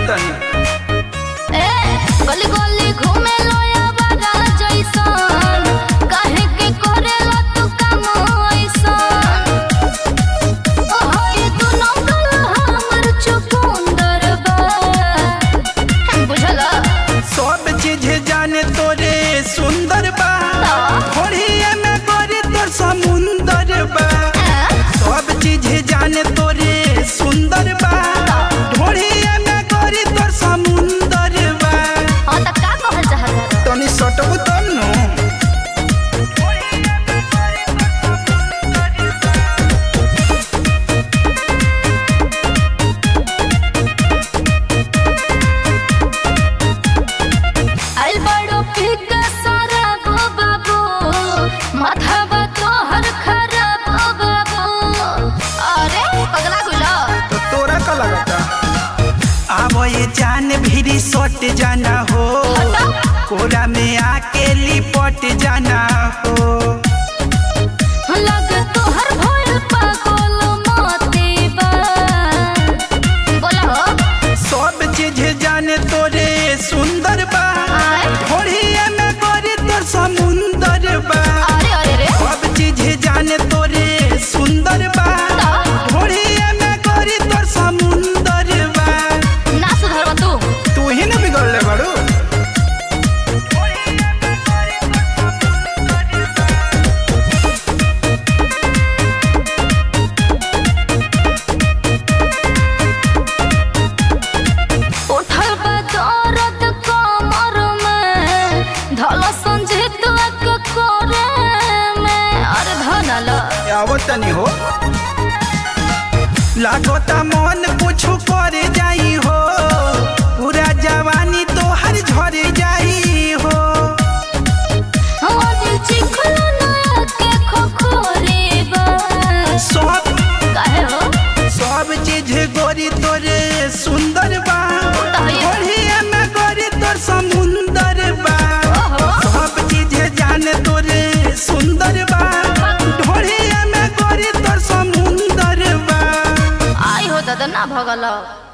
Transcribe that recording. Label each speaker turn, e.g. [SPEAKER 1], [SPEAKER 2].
[SPEAKER 1] तनी
[SPEAKER 2] ए गली गली घूमे लोया बागा जैसन काहे के करेला तू काम ऐसन ओ होई तू नौकर हमर चुकुंदर बा बुझला
[SPEAKER 1] सब चीज जाने तोरे सुंदर बा होड़िए में गोरी तोर समुंदर बा सब चीज जाने तोरे सुंदर बा ढोड़िए में गोरी तोर समुंदर बा
[SPEAKER 2] हां त का कहल चाहत
[SPEAKER 1] तनी सटबू तब नु
[SPEAKER 2] आइल बड़ो फिका सारा गो बाबू माथावा तोहर खराब बाबू अरे पगला गुला
[SPEAKER 1] तो तोरा का लगता अब ये जान भी सट जाना हो कोरा में आके लिपट जाना हो
[SPEAKER 2] लग तोहर भइल पागल मोती बा बोला हो
[SPEAKER 1] सब चीज जाने तोरे सुंदर बा
[SPEAKER 2] आय।
[SPEAKER 1] होड़िए में गोरी तोर समुंदर बा
[SPEAKER 2] अरे अरे रे
[SPEAKER 1] सब चीज जाने तोरे सुंदर बा होड़िए में गोरी तोर समुंदर बा
[SPEAKER 2] ना सुधरवा तू
[SPEAKER 1] तू ही न बिगड़ले बड़ू
[SPEAKER 2] उठल बा दर्द कमर में धल संजीत के कोरे में अरे धनल
[SPEAKER 1] आवत तनी हो लागोता मन कुछ कर जाई हो पूरा जवानी तो हर झर जाई हो
[SPEAKER 2] हमारी चिखल नया के खोखोरे बा
[SPEAKER 1] सब
[SPEAKER 2] काहे हो
[SPEAKER 1] सब चीज गोरी तोरे सुंदर बा
[SPEAKER 2] बताइए।
[SPEAKER 1] होड़िए में गोरी तोर समुंदर बा
[SPEAKER 2] ओहो
[SPEAKER 1] सब चीज जाने तोरे सुंदर बा ढोड़िए में गोरी तोर समुंदर बा
[SPEAKER 2] आई हो दादा ना भगल